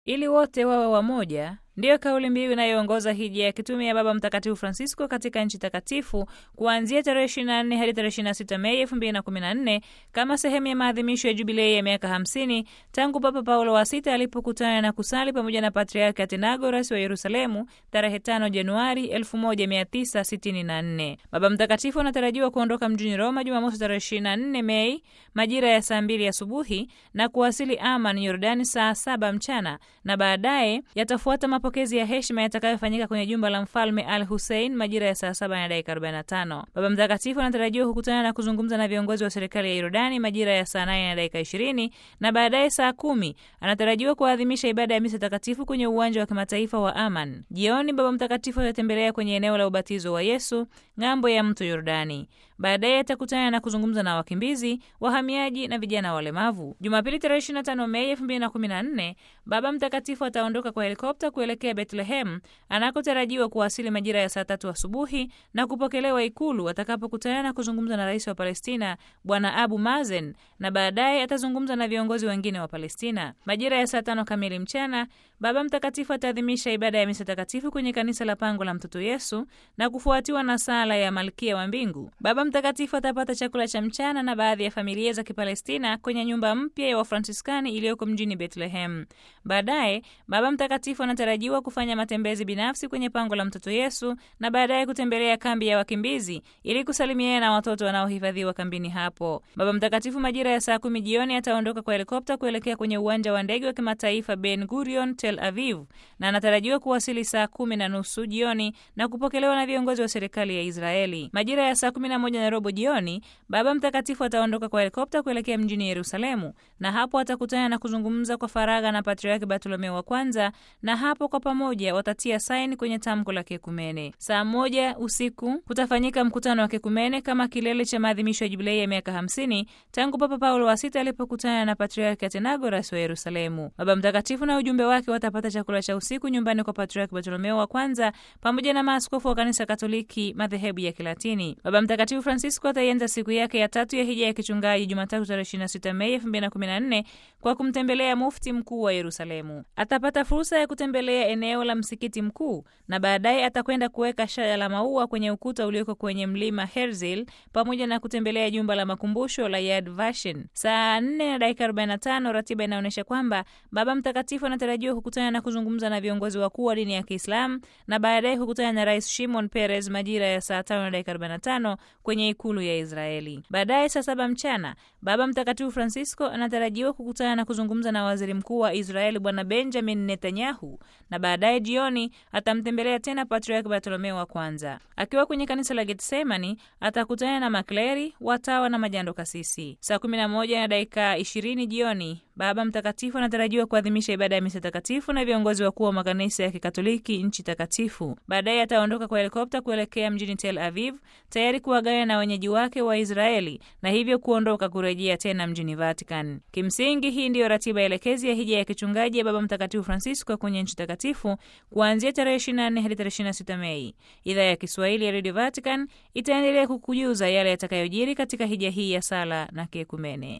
ili wote wawe wamoja ndiyo kauli mbiu inayoongoza hija ya kitume ya Baba Mtakatifu Francisco katika nchi takatifu kuanzia tarehe 24 hadi tarehe 26 Mei 2014 kama sehemu ya maadhimisho ya jubilei ya miaka 50 tangu Papa Paulo wa sita alipokutana na kusali pamoja na Patriarki Athenagoras wa Yerusalemu tarehe 5 Januari 1964. Baba Mtakatifu anatarajiwa kuondoka mjini Roma Jumamosi tarehe 24 Mei majira ya saa mbili asubuhi na kuwasili Aman, Yordani saa saba mchana na baadaye yatafuata mapokezi ya heshima yatakayofanyika kwenye jumba la mfalme Al Hussein majira ya saa saba na dakika 45. Baba Mtakatifu anatarajiwa kukutana na kuzungumza na viongozi wa serikali ya Yordani majira ya saa nane na dakika 20 na baadaye saa kumi anatarajiwa kuadhimisha ibada ya misa takatifu kwenye uwanja wa kimataifa wa Aman. Jioni Baba Mtakatifu atatembelea kwenye eneo la ubatizo wa Yesu ng'ambo ya mto Yordani. Baadaye atakutana na kuzungumza na wakimbizi, wahamiaji na vijana walemavu. Jumapili tarehe 25 Mei 2014 Baba Mtakatifu ataondoka kwa helikopta kuelekea Bethlehem anakotarajiwa kuwasili majira ya saa tatu asubuhi na kupokelewa Ikulu atakapokutana na kuzungumza na rais wa Palestina Bwana Abu Mazen, na baadaye atazungumza na viongozi wengine wa Palestina. Majira ya saa tano kamili mchana Baba Mtakatifu ataadhimisha ibada ya misa takatifu kwenye kanisa la Pango la Mtoto Yesu na kufuatiwa na sala ya Malkia wa Mbingu. Baba Mtakatifu atapata chakula cha mchana na baadhi ya familia za Kipalestina kwenye nyumba mpya ya Wafransiskani iliyoko mjini Bethlehem. Baadaye Baba Mtakatifu anatarajiwa kufanya matembezi binafsi kwenye Pango la Mtoto Yesu na baadaye kutembelea kambi ya wakimbizi ili kusalimiana na watoto wanaohifadhiwa kambini hapo. Baba Mtakatifu majira ya saa kumi jioni ataondoka kwa helikopta kuelekea kwenye uwanja wa ndege wa kimataifa Ben Gurion Tel Aviv na anatarajiwa kuwasili saa kumi na nusu jioni na kupokelewa na viongozi wa serikali ya Israeli. Majira ya saa kumi na moja na robo jioni Baba Mtakatifu ataondoka kwa helikopta kuelekea mjini Yerusalemu na hapo atakutana na kuzungumza kwa faragha na Patriarki Bartolomeo wa kwanza, na hapo kwa pamoja watatia saini kwenye tamko la kekumene. Saa moja usiku kutafanyika mkutano wa kekumene kama kilele cha maadhimisho ya jubilei ya miaka hamsini tangu Papa Paulo wa sita alipokutana na Patriarki Athenagoras wa Yerusalemu. Baba Mtakatifu na ujumbe wake watapata chakula cha usiku nyumbani kwa Patriarki Bartolomeo wa kwanza pamoja na maaskofu wa kanisa Katoliki madhehebu ya Kilatini. Baba Mtakatifu Francisco ataianza siku yake ya tatu ya hija ya kichungaji Jumatatu tarehe 26 Mei 2014 kwa kumtembelea mufti mkuu wa Yerusalemu. Atapata fursa ya kutembelea eneo la msikiti mkuu na baadaye atakwenda kuweka shada la maua kwenye ukuta ulioko kwenye mlima Herzl pamoja na kutembelea jumba la makumbusho la Yad Vashem. Saa 4 na dakika 45, ratiba inaonyesha kwamba Baba Mtakatifu anatarajiwa kukutana na kuzungumza na viongozi wakuu wa dini ya Kiislamu na baadaye kukutana na Rais Shimon Peres majira ya saa 5 na dakika 45 kwenye ikulu ya Israeli. Baadaye saa saba mchana Baba Mtakatifu Francisco anatarajiwa kukutana na kuzungumza na waziri mkuu wa Israeli Bwana Benjamin Netanyahu, na baadaye jioni atamtembelea tena Patriarki Bartolomeo wa kwanza. Akiwa kwenye kanisa la Getsemani atakutana na makleri, watawa na majando kasisi. Saa 11 na dakika 20 jioni Baba Mtakatifu anatarajiwa kuadhimisha ibada ya misa takatifu na viongozi wakuu wa makanisa ya Kikatoliki nchi takatifu. Baadaye ataondoka kwa helikopta kuelekea mjini Tel Aviv, tayari kuagana na wenyeji wake wa Israeli na hivyo kuondoka kurejea tena mjini Vatican. Kimsingi, hii ndiyo ratiba elekezi ya hija ya kichungaji ya Baba Mtakatifu Francisco kwenye nchi takatifu kuanzia tarehe 24 hadi tarehe 26 Mei. Idhaa ya Kiswahili ya Radio Vatican itaendelea kukujuza yale yatakayojiri katika hija hii ya sala na kiekumene.